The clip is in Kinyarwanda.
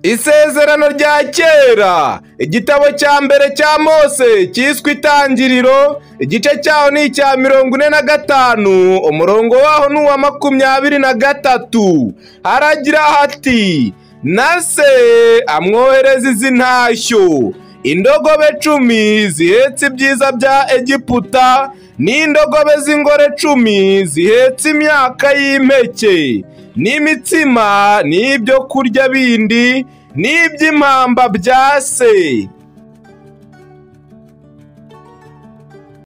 Isezerano rya kera igitabo cya mbere cya Mose cyiswe itangiriro igice cyaho ni icya mirongo ine na gatanu umurongo waho ni uwa makumyabiri na gatatu haragira hati na se amwohereza izi ntashyo indogobe cumi zihetse ibyiza bya egiputa n'indogobe z'ingore cumi zihetse imyaka y'impeke n'imitsima n'ibyo kurya bindi n'iby'impamba bya se